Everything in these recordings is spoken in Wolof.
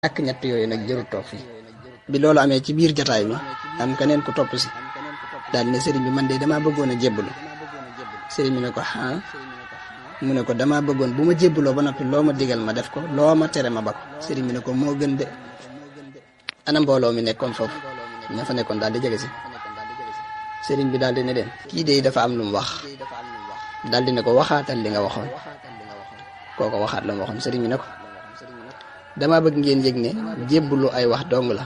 ak ñett yooyu nag jërul toog fii bi loolu amee ci biir jataay bi am keneen ku topp si daal ne sëriñ bi man de damaa bëggoon a jébbalu sëriñ bi ne ko ah mu ne ko damaa bëggoon bu ma jébbaloo ba noppi loo ma digal ma def ko loo ma tere ma ba ko sëriñ bi ne ko moo gën de ana mbooloo mi nekkoon foofu ña fa nekkoon daal di jege si sëriñ bi daal di ne leen kii de dafa am lu mu wax daal di ne ko waxaatal li nga waxoon kooko waxaat la mu waxoon sëriñ bi ne ko dama bëgg ngeen yëg ne jébbalu ay wax dong la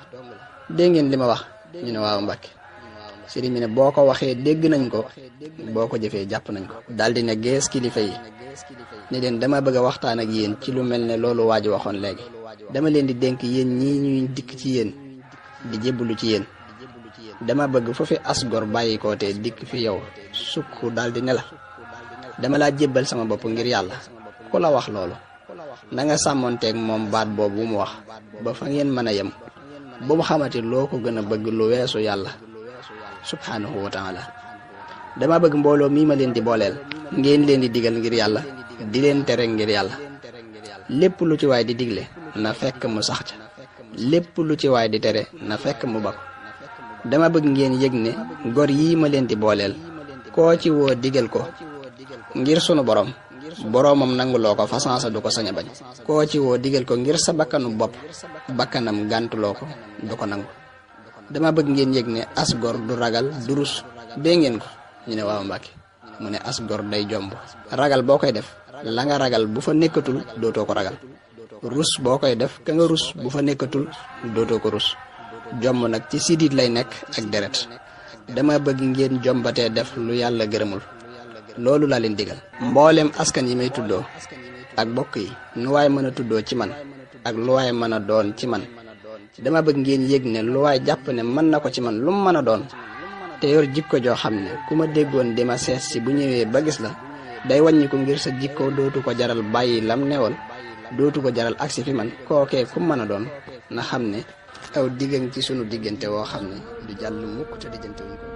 dégg ngeen li ma wax ñu ne waaw Mbàkke sëriñ bi ne boo ko waxee dégg nañ ko boo ko jëfee jàpp nañ ko daal di ne gees kilifa yi ne leen dama bëgg a waxtaan ak yéen ci lu mel ne loolu waa ji waxoon léegi dama leen di dénk yéen ñii ñuy dikk ci yéen di jébbalu ci yéen dama bëgg foofu asgor bàyyi ko te dikk fi yow sukk daal di ne la dama laa jébbal sama bopp ngir yàlla ku la wax loolu na nga sàmmonteeg moom baat boobu mu wax ba fa ngeen mën a yem bu mu xamati loo ko gën a bëgg lu weesu yàlla subhaanahu wa taala dama bëgg mbooloo mii ma leen di booleel ngeen leen di digal ngir yàlla di leen tere ngir yàlla lépp lu ci waay di digle na fekk mu sax ca lépp lu ci waay di tere na fekk mu bako dama bëgg ngeen yëg ne gor yii ma leen di booleel koo ci woo digal ko ngir sunu borom boroomam nanguloo ko façansa du ko sañ a bañ koo ci woo digal ko ngir sa bakkanu bopp bakkanam gàntuloo ko du ko nangu dama bëgg ngeen yëg ne as gor du ragal du rus dee ngeen ko ñu ne waaw Mbàkke mu ne as gor day jomb ragal boo koy def la nga ragal bu fa nekkatul dootoo ko ragal rus boo koy def ka nga rus bu fa nekkatul dootoo ko rus jomb nag ci sidit lay nekk ak deret dama bëgg ngeen jombatee def lu yàlla gërëmul loolu laa leen digal mboolem askan yi may tuddoo ak bokk yi nu waay mën a tuddoo ci man ak lu waay mën a doon ci man dama bëgg ngeen yëg ne lu waay jàpp ne mën na ko ci man lu mu mën a doon te yor jikko joo xam ne ku ma déggoon di ma seet si bu ñëwee ba gis la day wàññi ko ngir sa jikko dootu ko jaral bàyyi lam newoon dootu ko jaral agsi fi man kookee ku mën a doon na xam ne aw diggan ci sunu diggante woo xam ne du jàll mukk te diggante wuñ ko